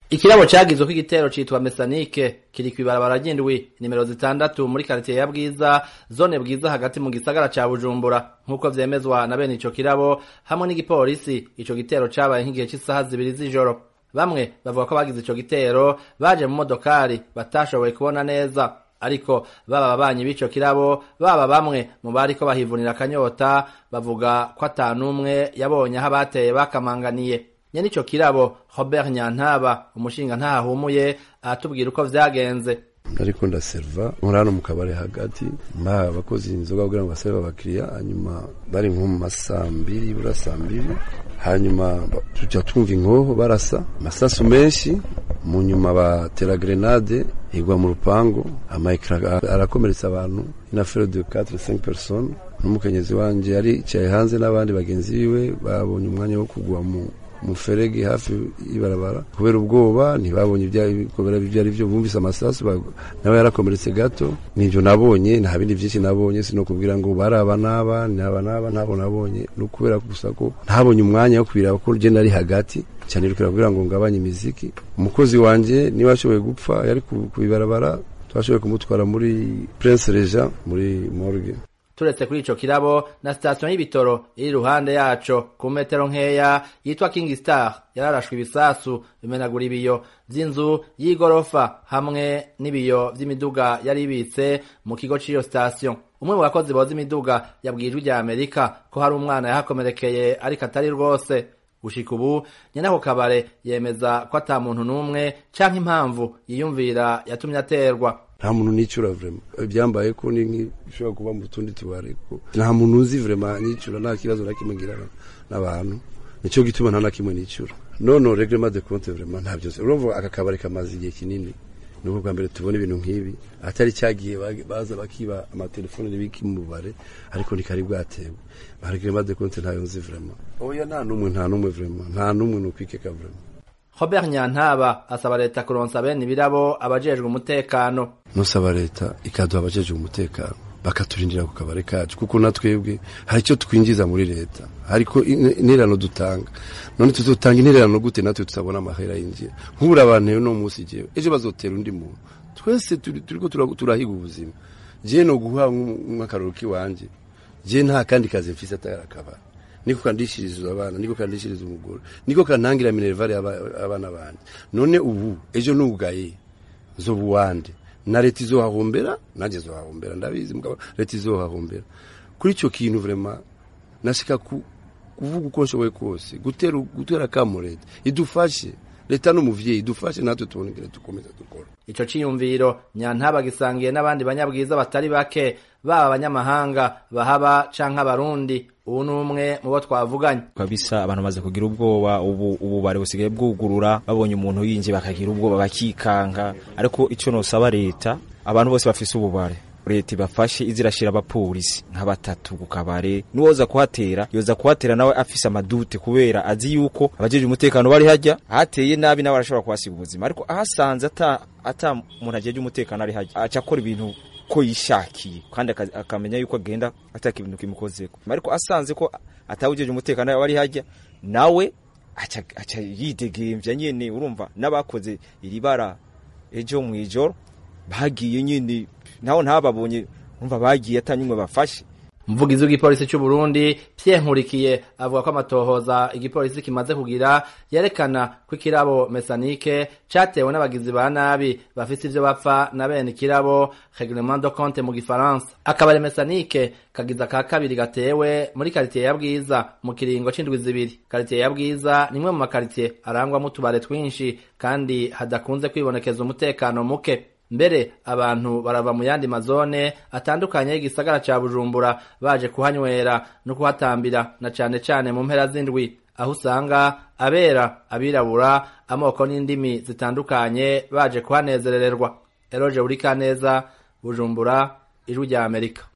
ikirabo cagizwe ko igitero citwa mesanike kiri kw'ibarabara ry'indwi nimero zitandatu muri karitiye ya bwiza zone bwiza hagati mu gisagara ca bujumbura nk'uko vyemezwa na bene ico kirabo hamwe n'igipolisi ico gitero cabaye nk'igihe c'isaha zibiri z'ijoro bamwe bavuga ko bagize ico gitero baje mu modokari batashoboye kubona neza ariko baba babanyi b'ico kirabo baba bamwe mu bariko bahivunira akanyota bavuga ko ata n'umwe yabonye aho abateye bakamanganiye nyene ico kirabo Robert Nyantaba umushinga ntahahumuye aratubwira uko vyagenze ariko ndaserva nkora hano mu kabari hagati mbaha abakozi inzoga kugira ngo baserve abakiriya hanyuma bari nko mu masambiri bura sambiri hanyuma tuja twumva inkoho barasa amasasu menshi mu nyuma batera grenade igwa mu rupango amayekara arakomeretsa abantu inafere de 4 5 personnes n'umukenyezi wanje yari yicaye hanze n'abandi bagenzi biwe babonye umwanya wo kugwa mu muferege hafi y'ibarabara kubera ubwoba ntibabonye ibyari ibyo ari byo bumvise amasasu nawe yarakomeretse gato nivyo nabonye nta bindi vyinshi nabonye sino kubwira ngo baraba naba naba naba ntabo nabonye no kubera gusa ko ntabonye umwanya wo kubira ko je nari hagati cyane rukira kugira ngo ngabanye imiziki umukozi wanje niba ashoboye gupfa yari kubibarabara twashoboye kumutwara muri Prince Regent muri morgue turetse kuri ico kirabo na sitasiyo y'ibitoro iri iruhande yaco ku metero nkeya yitwa King Star yararashwe ibisasu bimenagura ibiyo vy'inzu y'igorofa hamwe n'ibiyo vy'imiduga yari ibitse mu kigo c'iyo sitasiyo umwe mu bakozi boza imiduga yabwiye ijwi rya Amerika ko hari umwana yahakomerekeye ariko atari rwose gushika ubu nyene ako kabare yemeza ko ata muntu n'umwe canke impamvu yiyumvira yatumye aterwa nta muntu nicura vrema byambaye ko ni nk'ishobora kuba mu tundi tubare ko nta muntu uzi vrema nicura nta kibazo na kimwe ngira n'abantu nico gituma nta na kimwe nicura nono reglement de compte vrema nta byose urumva aka kabari kamaze igihe kinini nuko bwa mbere tubona ibintu nk'ibi atari cyagiye baza bakiba amatelefone n'ibiki mu bare ariko ni kari bwatewe reglement de compte ntayo nzi vrema oya nta n'umwe nta n'umwe vrema nta n'umwe nukwikeka vrema Robert Nyantaba asaba leta kuronsa bene ibirabo abajejwe umutekano nusaba leta ikaduha abajejwe umutekano bakaturindira ku kabare kacu kuko natwebwe hari icyo twinjiza muri leta hariko intererano dutanga none tuzotanga intererano gute natwe tutabona amahera yinjira nk'ubura abantu no munsi jewe ejo bazotera undi muntu twese turiko turahiga ubuzima je no guha nk'akaroro kiwanje je nta kandi kazi mfise atari akabari niko kandishiriza abana niko kandishiriza umugore niko kantangira minervare abana banje none ubu ejo nugaye zobu wande na leta izohahombera nanjye zohahombera ndabizi mugabo leta izohahombera kuri ico kintu vraiment nashika ku kuvuga uko nshoboye kose gutera gutera kamo leta idufashe leta n'umuvyeyi idufashe natwe tubonekere dukomeza dukora ico ciyumviro nyantaba gisangiye n'abandi banyabwiza batari bake baba abanyamahanga bahaba canke abarundi ubu ni umwe mu bo twavuganye kabisa abantu bamaze kugira ubwoba ubu ubu bari busigaye bwugurura babonye umuntu yinjiye bakagira ubwoba bakikanga ariko icyo nosaba leta abantu bose bafise ububare leta ibafashe izirashira abapolisi nka batatu ku kabare nuwoza kuhatera yoza kuhatera nawe afise amadute kubera azi yuko abajeje umutekano bari hajya hateye nabi nawe arashobora kuhasiga ubuzima ariko ahasanze ata ata umuntu ajeje umutekano ari hajya aca akora ibintu ko yishakiye kandi akamenya yuko agenda ataka ibintu kimukozeko ariko asanze ko atawujeje umutekano wari hajya nawe aca aca yidegemvya nyene urumva n'abakoze iri bara ejo mwijoro bagiye nyene naho ntababonye urumva bagiye atanyumwe bafashe umuvugizi w'igipolisi cy'u Burundi Pierre Nkurikiye avuga ko amatohoza igipolisi kimaze kugira yerekana ko ikirabo mesanike catewe n'abagizi ba nabi bafise ivyo bapfa na bene ikirabo reglement de compte mu gifaransa akabare mesanike kagiza ka kabiri gatewe muri karitiye ya Bwiza mu kiringo c'indwi zibiri karitiye ya Bwiza nimwe mu makaritiye arangwamo utubare twinshi kandi hadakunze kwibonekeza umutekano muke mbere abantu barava mu yandi mazone atandukanye y'igisagara ca Bujumbura baje kuhanywera no kuhatambira na cane cane mu mpera z'indwi aho usanga abera abirabura amoko n'indimi zitandukanye baje kuhanezerererwa Eroje Urikaneza Bujumbura ijwi rya Amerika